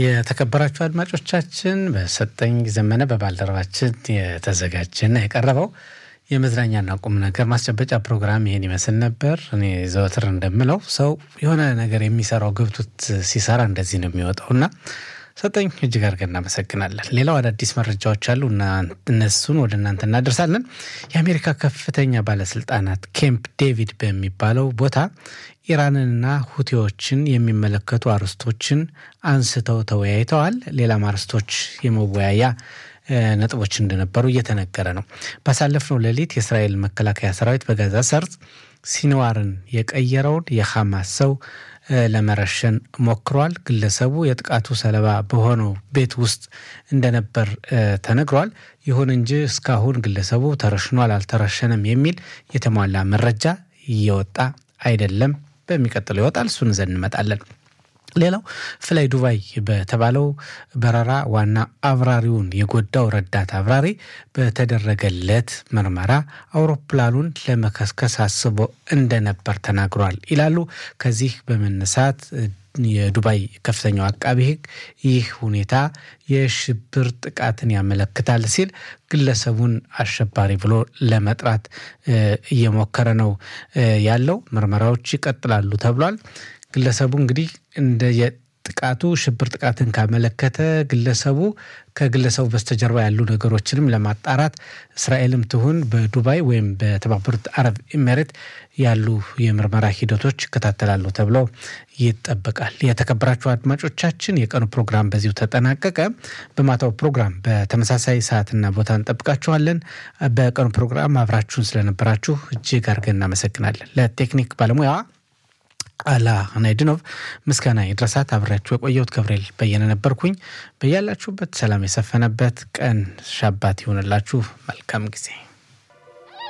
የተከበራችሁ አድማጮቻችን በሰጠኝ ዘመነ በባልደረባችን የተዘጋጀና የቀረበው የመዝናኛና ቁም ነገር ማስጨበጫ ፕሮግራም ይሄን ይመስል ነበር። እኔ ዘወትር እንደምለው ሰው የሆነ ነገር የሚሰራው ገብቶት ሲሰራ እንደዚህ ነው የሚወጣውና ሰጠኝ እጅግ አድርገን እናመሰግናለን። ሌላው አዳዲስ መረጃዎች አሉ እና እነሱን ወደ እናንተ እናደርሳለን። የአሜሪካ ከፍተኛ ባለስልጣናት ኬምፕ ዴቪድ በሚባለው ቦታ ኢራንንና ሁቴዎችን የሚመለከቱ አርዕስቶችን አንስተው ተወያይተዋል። ሌላም አርዕስቶች የመወያያ ነጥቦች እንደነበሩ እየተነገረ ነው። ባሳለፍነው ሌሊት የእስራኤል መከላከያ ሰራዊት በጋዛ ሰርጥ ሲንዋርን የቀየረውን የሐማስ ሰው ለመረሸን ሞክሯል። ግለሰቡ የጥቃቱ ሰለባ በሆነው ቤት ውስጥ እንደነበር ተነግሯል። ይሁን እንጂ እስካሁን ግለሰቡ ተረሽኗል አልተረሸነም የሚል የተሟላ መረጃ እየወጣ አይደለም። በሚቀጥለው ይወጣል። እሱን ይዘን እንመጣለን። ሌላው ፍላይ ዱባይ በተባለው በረራ ዋና አብራሪውን የጎዳው ረዳት አብራሪ በተደረገለት ምርመራ አውሮፕላኑን ለመከስከስ አስቦ እንደነበር ተናግሯል ይላሉ። ከዚህ በመነሳት የዱባይ ከፍተኛው አቃቢ ሕግ ይህ ሁኔታ የሽብር ጥቃትን ያመለክታል ሲል ግለሰቡን አሸባሪ ብሎ ለመጥራት እየሞከረ ነው ያለው። ምርመራዎች ይቀጥላሉ ተብሏል። ግለሰቡ እንግዲህ እንደ ጥቃቱ ሽብር ጥቃትን ካመለከተ ግለሰቡ ከግለሰቡ በስተጀርባ ያሉ ነገሮችንም ለማጣራት እስራኤልም ትሁን በዱባይ ወይም በተባበሩት አረብ ኤሜሬት ያሉ የምርመራ ሂደቶች ይከታተላሉ ተብሎ ይጠበቃል። የተከበራችሁ አድማጮቻችን የቀኑ ፕሮግራም በዚሁ ተጠናቀቀ። በማታው ፕሮግራም በተመሳሳይ ሰዓትና ቦታ እንጠብቃችኋለን። በቀኑ ፕሮግራም አብራችሁን ስለነበራችሁ እጅግ አድርገን እናመሰግናለን። ለቴክኒክ ባለሙያዋ አላ ናይድኖቭ ምስጋና ይድረሳት። አብሬያችሁ የቆየሁት ገብርኤል በየነ ነበርኩኝ። በያላችሁበት ሰላም የሰፈነበት ቀን ሻባት ይሆንላችሁ። መልካም ጊዜ